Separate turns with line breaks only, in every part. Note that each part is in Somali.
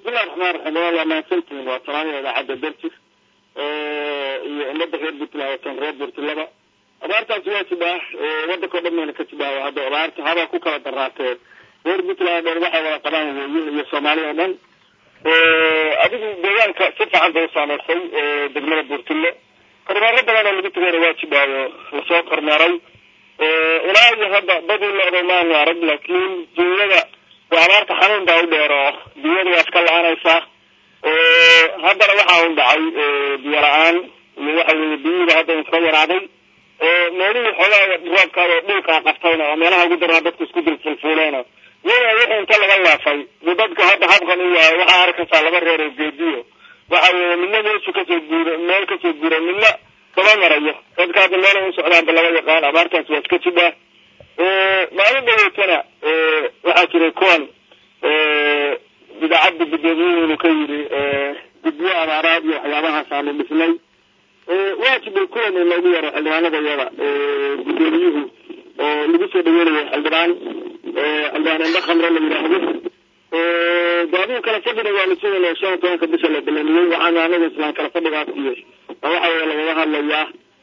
bismillahi raxmaan raxiim waa mahadsantihiin waa talaanida idaacadda darjir iyo ummadda reer puntland watan reer puntlandba abaartaasi waa jibaa waddanka o dhan mayna ka jibaa hadda abaarta habaa ku kala daraatee reer puntland dheer waxay wada qabaan weeye iyo soomaaliya o dhan adigu deegaanka si fiican bay u saameysay degmada buurtille kormeero badan oo lagu tagayna waa jibaayo lasoo kormeeray ilaa iyo hadda badii leeday maanu arag laakiin duunyada waa abaarta xanuun baa u dheer oo duunyada waa iska la-aanaysaa haddana waxaa un dhacay biyo la-aan iyo waxa weeye biyihiiba hadda iska yaraaday meelihii xoogaa roobkaada dhulkaa qabtayna oo meelaha ugu daraa dadku isku dilfulfuuleena iyada wixii inta laga laafay buu dadka hadda habkan u yahay waxaa arkaysaa laba reer oo geediyo waxa weeye midna meeshu kasoo guura meel kasoo guura midna daba marayo dadka hadda meela u socdaanba laga yaqaan abaartaas waa iska jibaa maalin dhaweetana waxaa jiray kuwan idaacadda gudoomiyuhu inuu ka yidhi guddiyo abaaraad iyo waxyaabahaas aanu dhisnay waajibay kuwan in loogu yaro xildhibaanada iyada gudoomiyuhu oo lagu soo dhaweynayo xildhibaan xildhibaan indha khamre la yidhaahdo gaadigu kala fadhina waanu sugayna shan iyo tobanka bisha la balaniyey waxaanu anaga islaan kala fadhigaas iyo waxa weye lagaga hadlayaa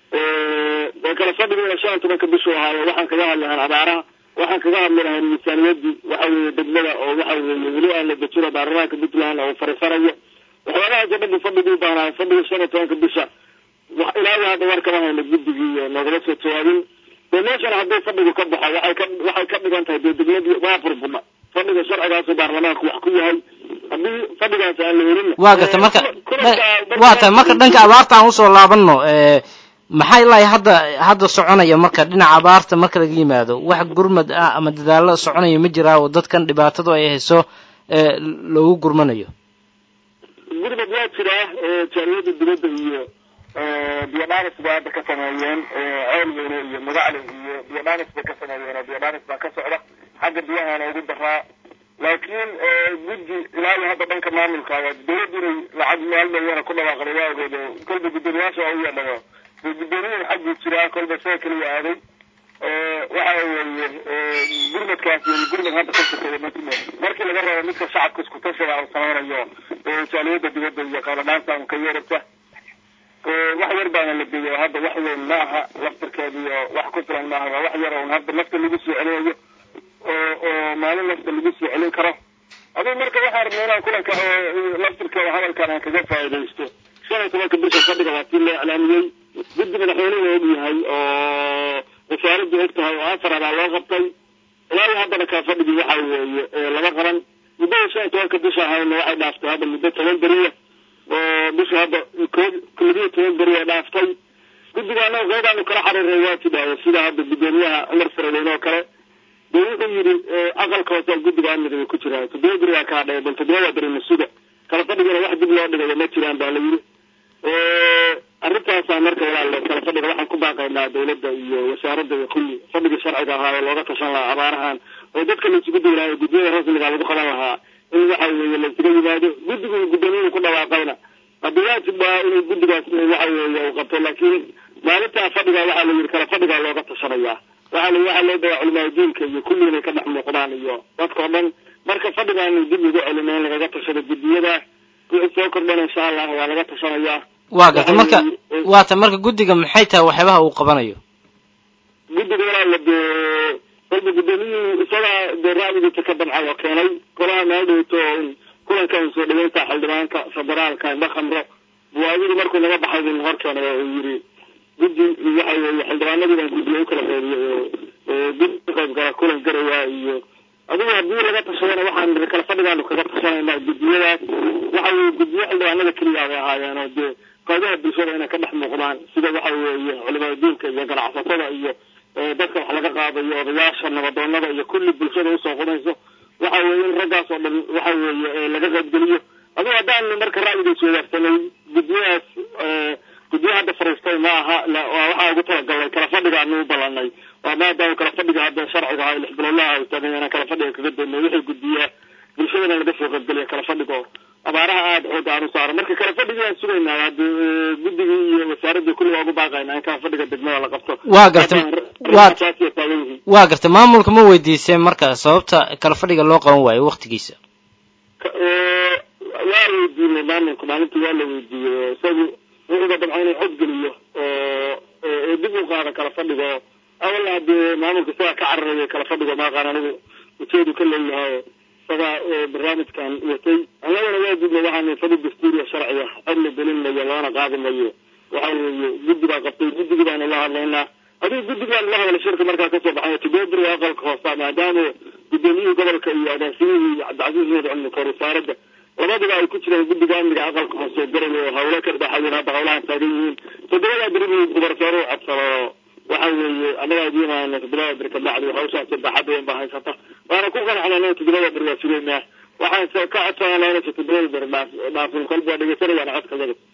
kala fadhigiina shan iyo tobanka bishu ahaayo waxaan kaga hadli lahaan abaaraha waxaan kaga hadli lahayn miisaaniyadii waxa weeye degmada oo waxa weeye weli aan la dejino baarlamaanka puntland oo farifarayo waxyaabaha jabadii fadhigii baanaayo fadhigii shan iyo tobanka bisha ilaahi hadda war kama hayno guddigii noogala soo jawaabin dee meeshan haddii fadhigu ka baxo waxay ka waxay ka dhigan tahay dee degmadii waa burbudha fadhiga sharcigaasu baarlamaanku wax ku yahay haddii fadhigaas aan la helin
waa garta marka waa tahay marka dhanka abaarta aan usoo laabano maxaa ilaahay hadda hadda soconaya marka dhinaca abaarta marka laga yimaado wax gurmad ah ama dadaalo soconaya ma jiraa oo dadkan dhibaatadu ay hayso loogu gurmanayo
gurmad waa jiraa jaaliyada dibadda iyo biyodhanis bay hadda ka sameeyeen ceelweyne iyo magacle iyo biyodhanis bay ka sameeyeen oo biyodhanis baa ka socda xagga biyahana ugu daraa laakiin guddi ilaa iyo hadda dhanka maamulka dawladdu inay lacag meel dayana ku dhawaaqday waa ogeed oo kolba guddoomiyaasha waa u yeedhayo dee guddoomiyahan xagguu jiraa kolba isaga keliya aaday waxa weeye gurmadkaas iyo gurmad hadda ka sokeeya matime markii laga rabo midka shacabka isku tashiga uu samaynayo jaaliyada dibadda iyo qaladhaanta un ka yeerata wax yar baana la geeyo hadda wax weyn ma aha laftarkeeda iyo wax ku filan maaha waa wax yar oo hadda nafta lagu soo celinayo oo oo maalin nafta lagu soo celin karo adigu marka waxaa rabnay inaan kulanka laftarkeeda hadalkan aan kaga faa'iidaysto shan iyo tobanka bisha fadhiga waa tii loo iclaamiyey guddi madaxweynuhu og yahay oo wasaaraddu og tahay oo afar abaa loo qabtay ilaa iyo haddana kaa fadhigii waxa weeye lama qaban muddada shan iyo tobanka bisha ahayna waxay dhaaftay hadda muddo toban beriya oo bisha hadda kood labiyo toban beri ay dhaaftay guddigaana qeydaanu kala xariiray waa tidhaahdo sida hadda guddoomiyaha cumar faradeyne oo kale dee wuxuu yidhi aqalka hoose guddiga amniga ku jiraan toddoba beri aa kaa dhaya bal toddoba beri masuga kala fadhigana wax dib loo dhigayo ma jiraan baa la yidhi arrintaasaa marka walaale kala fadhiga waxaan ku baaqaynaa dawladda iyo wasaaradda iyo kulli fadhigii sharciga ahaa oo looga tashan lahaa abaarahan oo dadka la isugu daylaayo guddiyada rasmiga lagu qaban lahaa in waxa weeye la isuga yimaado guddigu gudoomiyuhu ku dhawaaqayna haddi waajib baa inuu guddigaas waxa weeye uu qabto laakiin maalintaa fadhiga waxaa la yidhi kala fadhigaa looga tashanayaa waxaa la waxaa loo dayaa culimaa diinka iyo kulli inay ka dhex muuqdaan iyo dadkao dhan marka fadhigaanu dib ugu celina in lagaga tashado guddiyada wixii soo kordhana insha allah waa laga tashanayaa
waa garta marka waa ta marka guddiga maxay tahay waxyaabaha uu qabanayo
guddiga walaala dee kolba guddoomiyuhu isagaa dee ra'yigiisa ka damcay oo keenay golaha meel dhowto kulankan soo dhaweynta xildhibaanka federaalka indha khamro buwaadidii markuu naga baxay buu hor keenay oo uu yidhi guddi waxa weeye xildhibaanadii baan guddiga u kala qeybiyey oo guddi ka qayb gala kulan garayaa iyo adigu haddii laga tashadana waxaan kala fadhigaanu kaga tashanaynaa guddiyadaas waxa weeye guddiyo xildhibaanada keliya bay ahaayeen oo dee qaybaha bulshada inay ka dhex muuqdaan sida waxa weeye culimada diinka iyo ganacsatada iyo dadka wax laga qaadayo odayaasha nabadoonada iyo kulli bulshada usoo qudayso waxa weeye in raggaas oo dhan waxa weeye laga qaybgeliyo adigu haddaan marka ra'yigaas wadaagsanay guddiyadaas guddiyo hadda fariistay ma aha waa waxaa ugu talagalnay kala fadhigaanu u ballanay waa maadaama kala fadhiga hadda sharciga ahaa lix bilowlaha u taagay inaan kala fadhiga kaga doonay wixii guddiyaa bulshadana laga soo qaybgeliya kala fadhigo abaaraha aada xoog aan u saaro marka kala fadhigii aan sugaynaa hadda guddigii iyo wasaaradii kulli waa ugu baaqaynaa in kala fadhiga degmada la qabto
waa garta waa waa garta maamulka ma weydiiseen marka sababta kala fadhiga loo qaban waayo waktigiisa
weydiinay maamulka maalintii waa la weydiiyey isagu wuxuuba dabca inuu xog geliyo oo dib u qaada kala fadhigo awal hadee maamulka isagaa ka cararaya kala fadhigo maaqaan anigu ujeedu ka leeyahay isagaa barnaamijkan watay annagana waa gudna waxaan fadhi dastuuriya sharciga cod la gelin mayo lagana qaadi mayo waxa weeye guddi baa qabtay guddigii baanu la hadlaynaa adigu guddigaan la hadla shirka markaa kasoo baxay tibedri aqalka hoosa maadaama gudoomiyihii gobolka iyo agaasimihii cabdicasiis nuur cilmi kor wasaaradda labaduba ay ku jireen guddiga amniga aqalka hoose garal oo hawlo ka dhexayen hadda hawlahan taagan yihiin todobada beri gubarsoore u codsado waxa weeye annagaa idiimaana todobada beri kabacdi hawshaas baaxad weyn baa haysata waana ku qanacnaa todobada beri waa sugeynaa waxaan ka codsanaa inaysa todobada beri dhaafin kolba dhegeysanayaan codka yaga